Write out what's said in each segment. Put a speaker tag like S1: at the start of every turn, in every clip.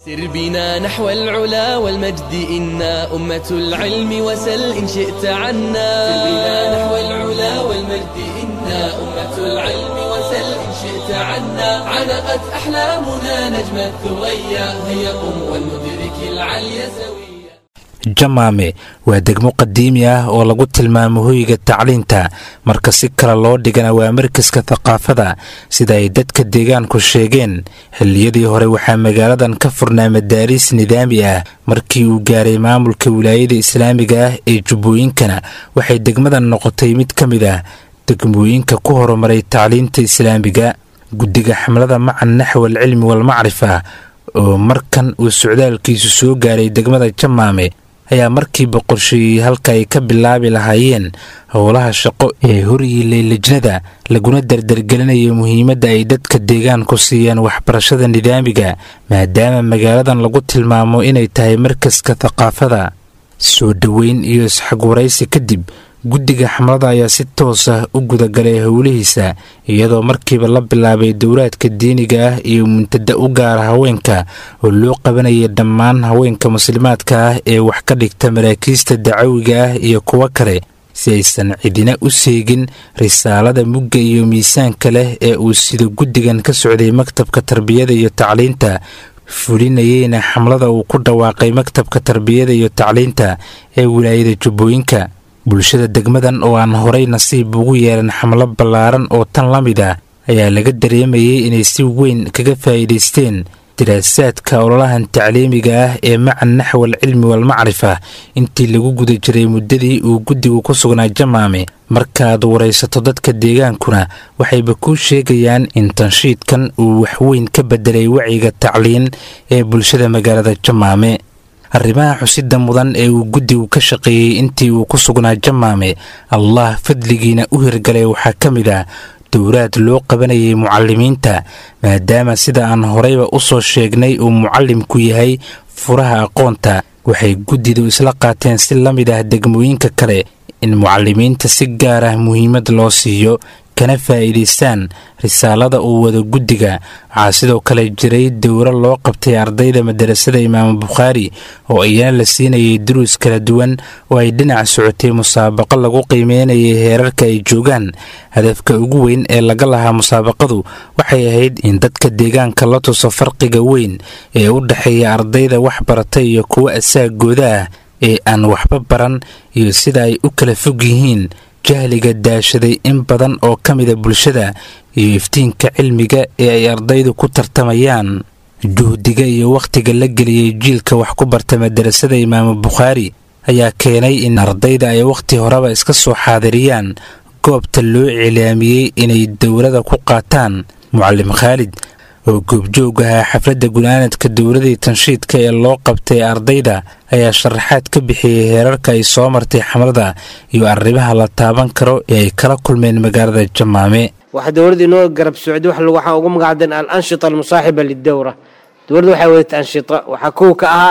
S1: سر بنا نحو العلا والمجد إنا أمة العلم وسل إن شئت عنا سر بنا نحو العلا والمجد إنا أمة العلم وسل إن شئت عنا علقت أحلامنا نجم الثريا هيا قم ولندرك العلي سويا
S2: jamaame waa degmo qadiimi ah oo lagu tilmaamo hoyga tacliinta marka si kale loo dhigana waa markaska thaqaafada sida ay dadka deegaanku sheegeen xilliyadii hore waxaa magaaladan ka furnaa madaariis nidaami ah markii uu gaaray maamulka wilaayada islaamiga ah ee jubbooyinkana waxay degmadan noqotay mid ka mid ah degmooyinka ku horumaray tacliinta islaamiga guddiga xamlada macan naxwal cilmi walmacrifa oo markan uu socdaalkiisu soo gaaray degmada jamaame ayaa markiiba qorsheeyey halka ay ka bilaabi lahaayeen howlaha shaqo ee horyiilay lejnada laguna dardargelinaya muhiimadda ay dadka deegaanku siiyaan waxbarashada nidaamiga maadaama magaaladan lagu tilmaamo inay tahay markaska thaqaafada soo dhoweyn iyo isxagwaraysi kadib guddiga xamlada ayaa si toos ah u gudagalay howlihiisa iyadoo markiiba la bilaabay dowlaadka diiniga ah iyo muntada u gaara haweenka oo loo qabanaya dhammaan haweenka muslimaadka ah ee wax ka dhigta maraakiista dacawiga ah iyo kuwo kale si aysan cidina u seegin risaalada mugga iyo miisaanka leh ee uu sida guddigan ka socday maktabka tarbiyada iyo tacliinta fulinayeyna xamlada uu ku dhawaaqay maktabka tarbiyada iyo tacliinta ee wilaayada jubbooyinka bulshada degmadan oo aan horay nasiib ugu yeelan xamlo ballaaran oo tan la mid ah ayaa laga dareemayay inay si weyn kaga faa'iidaysteen diraasaadka ololahan tacliimiga ah ee macan naxwal cilmi walmacrifa intii lagu guda jiray muddadii uu guddigu ku sugnaa jamaame markaad waraysato dadka deegaankuna waxayba kuu sheegayaan in tanshiidkan uu waxweyn ka bedelay wacyiga tacliin ee bulshada magaalada jamaame arrimaha xusida mudan ee uu guddigu ka shaqeeyey intii uu ku sugnaa jamaame allah fadligiina u hirgalay waxaa ka mid ah dowraad loo qabanayay mucalimiinta maadaama sida aan horeyba u soo sheegnay uu mucallimku yahay furaha aqoonta waxay guddidu isla qaateen si la mid ah degmooyinka kale in mucalimiinta si gaar ah muhiimad loo siiyo kana faa'iidaystaan risaalada uu wado guddiga waxaa sidoo kale jiray dowro loo qabtay ardayda madarasada imaamu bukhaari oo iyana la siinayay duruus kala duwan oo ay dhinac socotay musaabaqo lagu qiimeynayay heerarka ay joogaan hadafka ugu weyn ee laga lahaa musaabaqadu waxay ahayd in dadka deegaanka la tuso farqiga weyn ee u dhexeeya ardayda wax barata iyo kuwa asaagooda ah ee aan waxba baran iyo sida ay u kala fog yihiin jahliga daashaday in badan oo ka mida bulshada iyo iftiinka cilmiga ee ay ardaydu ku tartamayaan juhdiga iyo wakhtiga la geliyey jiilka wax ku barta madarasada imaamu bukhaari ayaa keenay in ardayda ay wakhti horeba iska soo xaadiriyaan goobta loo cilaamiyey inay dowlada ku qaataan mucalim khaalid oo goobjoog ahaa xafladda gunaanadka dowladii tanshiidka ee loo qabtay ardayda ayaa sharaxaad ka bixiyey heerarka ay soo martay xamlada iyo arrimaha la taaban karo ee ay kala kulmeen magaalada jamaame
S3: waxaa dowladda inoo garab socday waxaa ugu magacdan al anshita almusaaxiba lidowra dowladda waxay wadatay anshita waxaa kow ka ahaa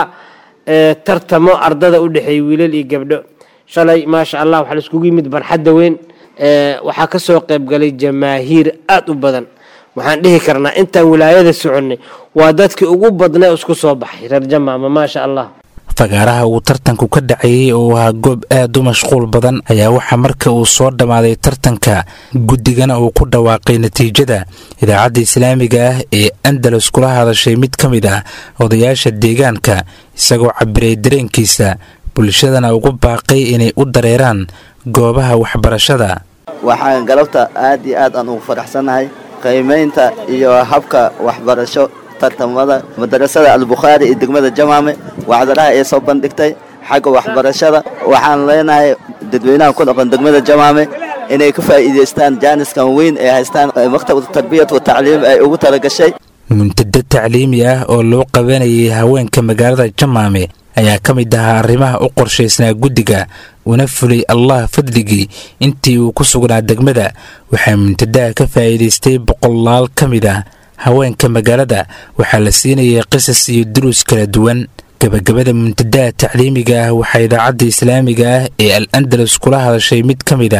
S3: tartamo ardada u dhexeeyay wiilal iyo gabdho shalay maasha allah waxaa laiskugu yimid barxadda weyn waxaa ka soo qaybgalay jamaahiir aada u badan waxaan dhihi karnaa intaan wilaayada soconnay waa dadkii ugu badnay isku soo baxay reer jamaama maasha allah
S2: fagaaraha uu tartanku ka dhacayey oo ahaa goob aad u mashquul badan ayaa waxaa marka uu soo dhammaaday tartanka guddigana uu ku dhawaaqay natiijada idaacadda islaamiga ah ee andalus kula hadashay mid ka mid ah odayaasha deegaanka isagoo cabiray dareenkiisa bulshadana ugu baaqay inay u dareeraan goobaha waxbarashada
S4: waxaan galabta aad iyo aad aan ugu faraxsannahay qiimaynta iyo habka waxbarasho tartamada madarasada albukhaari iyo degmada jamaame wacdaraha ee soo bandhigtay xagga waxbarashada waxaan leenahay dadweynaha ku dhaqan degmada jamaame inay ka faa'iidaystaan jaaniskan weyn ee haystaan maktabada tarbiyat wa tacliim ay ugu talagashay
S2: muntado tacliimi ah oo loo qabanayay haweenka magaalada jamaame ayaa ka mid ahaa arrimaha u qorshaysnaa guddiga una fulay allah fadligii intii uu ku sugnaa degmada waxaa muntadaha ka faa'iidaystay boqolaal ka mid ah haweenka magaalada waxaa la siinayay qisas iyo duruus kala duwan gebagabada muntadaha tacliimiga ah waxaa idaacadda islaamiga ah ee al andalus kula hadashay mid ka mid ah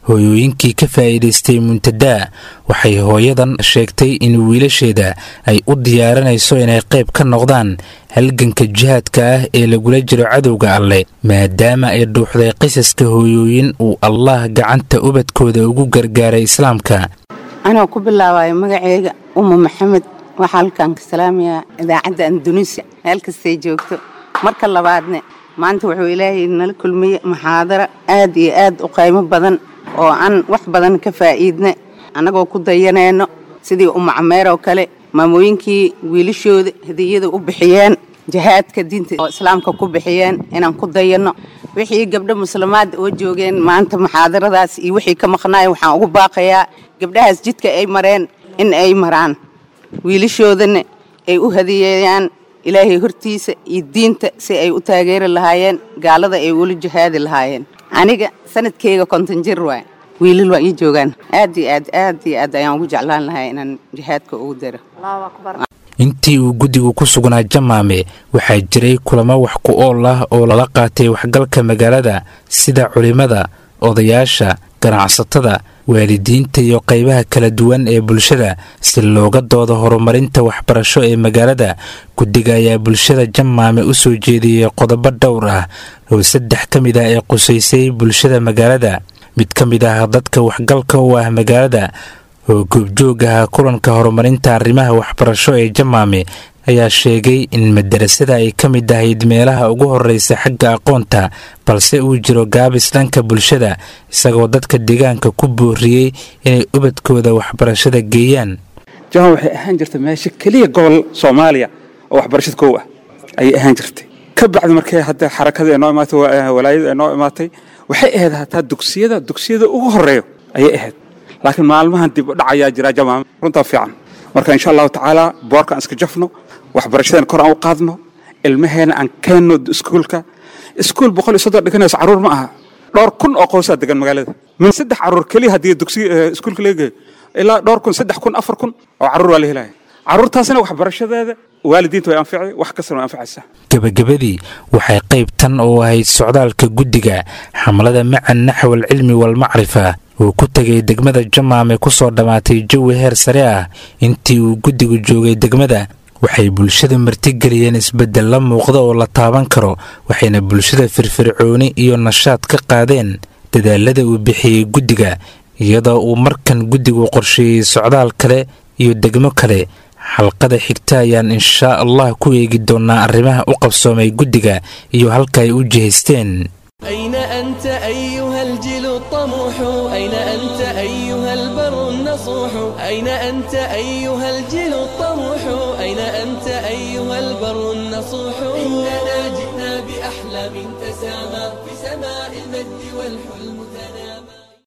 S2: hooyooyinkii ka faa'iidaystay muntadaa waxay hooyadan sheegtay in wiilasheeda ay u diyaarinayso inay qayb ka noqdaan halganka jihaadka ah ee lagula jiro cadowga alleh maadaama ay dhuuxday qisaska hooyooyin uu allah gacanta ubadkooda ugu gargaaray islaamka
S5: anoo ku bilaabayo magaceyga ummu maxamed waxaa halkaan ka salaamayaa idaacadda andunuusiya meel kastay joogto marka labaadne maanta wuxuu ilaahay nala kulmiyey muxaadaro aad iyo aad u qaymo badan oo aan wax badan ka faa'iidna annagoo ku dayanayno sidii ummu cameer oo kale maamooyinkii wiilashooda hadiyada u bixiyeen jihaadka diinta oo islaamka ku bixiyeen inaan ku dayanno wixii gabdho muslimaad oo joogeen maanta muxaadaradaas iyo wixii ka maqnaaya waxaan ugu baaqayaa gabdhahaas jidka ay mareen in ay maraan wiilashoodana ay u hadiyeeyaan ilaahay hortiisa iyo diinta si ay u taageeri lahaayeen gaalada ay ula jihaadi lahaayeen aniga sanadkeyga konton jir waay wiilal waa ii joogaan aad iyo aad aad iyo aad ayaan ugu jeclaan lahaa inaan jihaadka ugu daro
S2: intii uu guddigu ku sugnaa jamaame waxaa jiray kulamo wax ku ool ah oo lala qaatay waxgalka magaalada sida culimmada odayaasha ganacsatada waalidiinta iyo qaybaha kala duwan ee bulshada si looga doodo horumarinta waxbarasho ee magaalada guddiga ayaa bulshada jamaame u soo jeediyey qodobo dhowr ah oo saddex ka mid ah ee qusaysay bulshada magaalada mid ka mid ah dadka waxgalka u ah magaalada oo goobjoog ah kulanka horumarinta arrimaha waxbarasho ee jamaame ayaa sheegay in madarasada ay ka mid ahayd meelaha ugu horreysa xagga aqoonta balse uu jiro gaabis dhanka bulshada isagoo dadka deegaanka ku booriyey inay ubadkooda waxbarashada geeyaan
S6: jaman waxay ahaan jirtay meesha keliya gobol soomaaliya oo waxbarashada kow ah ayay ahaan jirtay ka bacdi markay hadda xarakada noo imaatay walaayada noo imaatay waxay ahayd hataa dugsiyada dugsiyada ugu horeeyo ayay ahayd laakiin maalmahan dib u dhac ayaa jira jamaam runtaa fiican marka insha allahu tacaala boorkaan iska jafno waxbarashadan kor aan u qaadno ilmaheena aan keenno iskuulka iskuul boqol iyo soddon dhiganayso carruur ma aha dhowr kun oo qowsaa degan magaalada min saddex carruur keliya haddii dugsiga iskuulka laga geeyo ilaa dhowr kun saddex kun afar kun oo carruur waa la helaya carruurtaasina waxbarashadeeda waalidiinta way anficay wax kastana way anfacaysaa
S2: gebagabadii waxay qayb tan oo ahayd socdaalka guddiga xamlada macan naxwal cilmi walmacrifa uu ku tegay degmada jamaame ku soo dhammaatay jawi heer sare ah intii uu guddigu joogay degmada waxay bulshada martigeliyeen isbeddel la muuqda oo la taaban karo waxayna bulshada firfircooni iyo nashaad ka qaadeen dadaalada uu bixiyey guddiga iyadoo uu markan guddigu qorsheeyey socdaal kale iyo degmo kale xalqada xigta ayaan inshaa allah ku eegi doonnaa arrimaha u qabsoomay guddiga iyo halka ay u jihaysteen
S1: أين أنت أيها الجيل الطموح أين أنت أيها البر النصوح أين أنت أيها الجيل الطموح أين أنت أيها البر النصوح إننا جئنا بأحلام تسامى في سماء المجد والحلم تنامى